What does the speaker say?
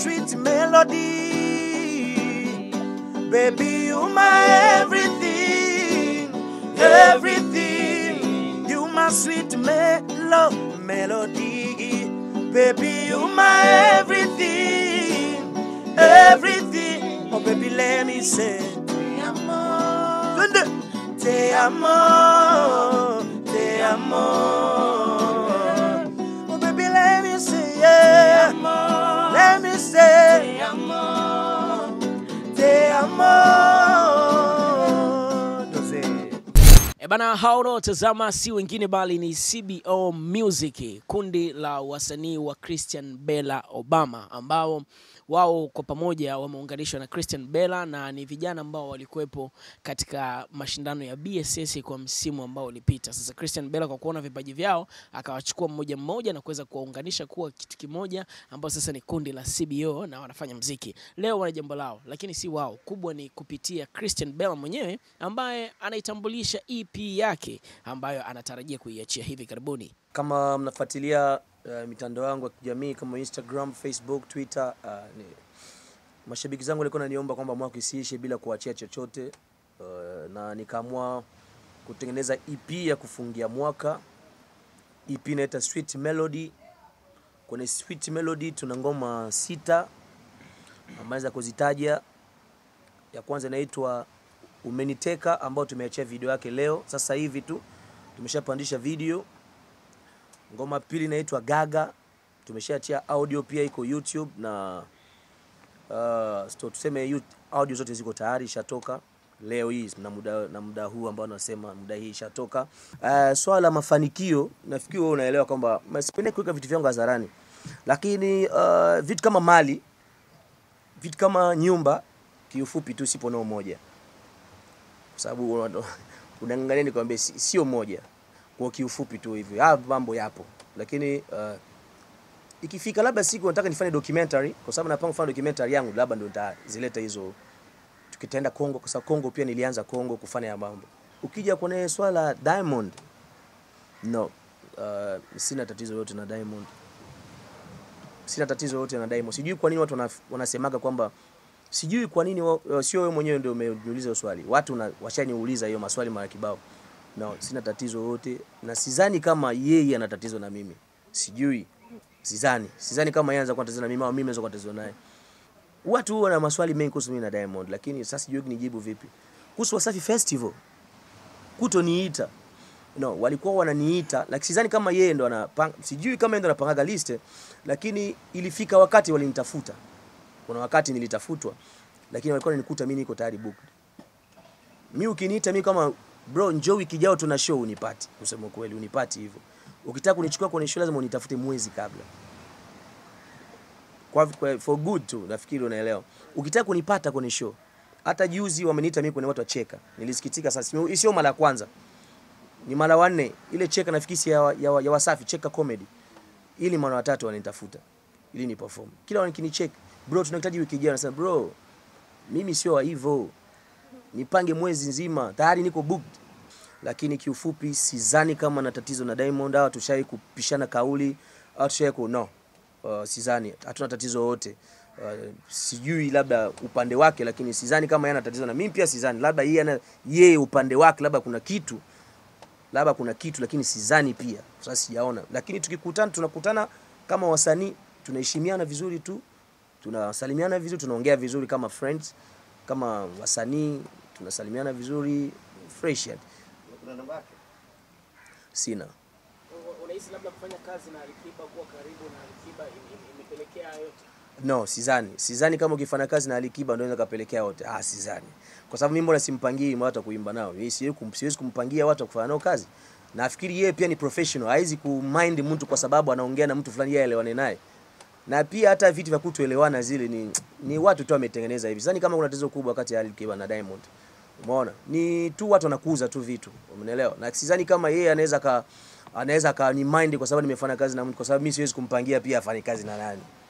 sweet melody. Baby, you my everything, everything. You my sweet melo melody. Baby, you my everything, everything. Oh, baby, let me say, te amo, te amo, te amo. Oh, baby, let me say, yeah. Let me say, te amo, te amo. Doze. E bana, hao unaotazama si wengine bali ni CBO Music, kundi la wasanii wa Christian Bella Obama ambao wao kwa pamoja wameunganishwa na Christian Bella na ni vijana ambao walikuwepo katika mashindano ya BSS kwa msimu ambao ulipita. Sasa Christian Bella kwa kuona vipaji vyao akawachukua mmoja mmoja na kuweza kuwaunganisha kuwa kitu kimoja ambao sasa ni kundi la CBO na wanafanya mziki. Leo wana jambo lao, lakini si wao, kubwa ni kupitia Christian Bella mwenyewe ambaye anaitambulisha EP yake ambayo anatarajia kuiachia hivi karibuni. kama mnafuatilia uh, mitandao yangu ya kijamii kama Instagram, Facebook, Twitter uh, ni, mashabiki zangu walikuwa naniomba kwamba mwaka isiishe bila kuachia chochote uh, na nikaamua kutengeneza EP ya kufungia mwaka. EP inaita Sweet Melody. Kwenye Sweet Melody tuna ngoma sita ambazo za kuzitaja. Ya kwanza inaitwa Umeniteka ambayo tumeachia video yake leo sasa hivi tu, tumeshapandisha video Ngoma pili inaitwa Gaga, tumeshaachia audio pia iko YouTube na uh, sto tuseme yu- audio zote ziko tayari ishatoka leo hii na muda, na muda huu ambao nasema muda hii ishatoka. Uh, swala la mafanikio nafikiri wewe unaelewa kwamba sipendi kuweka vitu vyangu hadharani, lakini uh, vitu kama mali, vitu kama nyumba, kiufupi tu sipo nao moja, kwa sababu una- unaangalia nikwambia, si- sio moja kwa kiufupi tu hivi. Haya mambo yapo, lakini uh, ikifika labda siku nataka nifanye documentary, kwa sababu napanga kufanya documentary yangu, labda ndio nitazileta hizo. Tukitaenda Kongo, kwa sababu Kongo pia nilianza Kongo kufanya ya mambo. Ukija kwenye swala la Diamond, no, uh, sina tatizo yote na Diamond, sina tatizo yote na Diamond. Sijui kwa nini watu wana- wanasemaga kwamba sijui kwa nini wa- sio wewe mwenyewe ndio umeniuliza hiyo swali. Watu na- washaniuliza hiyo maswali mara kibao. No, sina tatizo yote na sidhani kama yeye ana tatizo na mimi. Sijui. Sidhani. Sidhani kama yeye anaweza kuwa na tatizo na mimi au mimi naweza kuwa na tatizo naye. Watu huwa na maswali mengi kuhusu mimi na Diamond, lakini sasa sijui nijibu vipi. Kuhusu Wasafi Festival, kutoniita. No, walikuwa wananiita, lakini sidhani kama yeye ndo anapanga, sijui kama yeye ndo anapangaga list, lakini ilifika wakati walinitafuta. Kuna wakati nilitafutwa, lakini walikuwa wananikuta mimi niko tayari booked. Mi ukiniita mi kama bro, njoo wiki ijayo tuna show, unipati. Kusema kweli, unipati hivyo. Ukitaka kunichukua kwenye show lazima unitafute mwezi kabla. Kwa, kwa for good tu, nafikiri unaelewa. Ukitaka kunipata kwenye show, hata juzi wameniita mimi kwenye watu wa cheka, nilisikitika. Sasa Sio- sio mara ya kwanza, ni mara wanne. Ile cheka nafikiri si ya, ya, ya Wasafi, cheka comedy, ili mara watatu wananitafuta ili ni perform. Kila wakinicheck, bro, tunahitaji wiki ijayo, nasema bro, mimi sio wa hivyo nipange mwezi nzima tayari niko booked. Lakini kiufupi sidhani kama na tatizo na Diamond au tushai kupishana kauli au tushai ku no. Uh, sidhani hatuna tatizo yote. Uh, sijui labda upande wake, lakini sidhani kama yeye ana tatizo na mimi pia sidhani, labda yeye ana yeye upande wake, labda kuna kitu labda kuna kitu, lakini sidhani pia. Sasa sijaona, lakini tukikutana, tunakutana kama wasanii, tunaheshimiana vizuri tu, tunasalimiana vizuri, tunaongea vizuri kama friends, kama wasanii tunasalimiana vizuri fresh yani. Kuna namba yake? Sina Unahisi labda kufanya kazi na Alikiba, kuwa karibu na Alikiba imepelekea yote? no, sidhani, sidhani kama ukifanya kazi na Alikiba ndio inaweza kapelekea wote. Ah, sidhani, kwa sababu mimi mbona simpangii watu wa kuimba nao, mimi siwezi kum, siwezi kumpangia watu wa kufanya nao kazi. Nafikiri yeye pia ni professional, haizi kumind mtu kwa sababu anaongea na mtu fulani, yeye aelewane naye na pia hata vitu vya kutoelewana zile ni, ni watu tu wametengeneza hivi. Sidhani kama kuna tatizo kubwa kati ya Alikiba na Diamond. Umeona? Ni tu watu wanakuza tu vitu. Umeelewa? Na sidhani kama yeye anaweza ka anaweza ka ni mind kwa sababu nimefanya kazi na mtu kwa sababu mimi siwezi kumpangia pia afanye kazi na nani.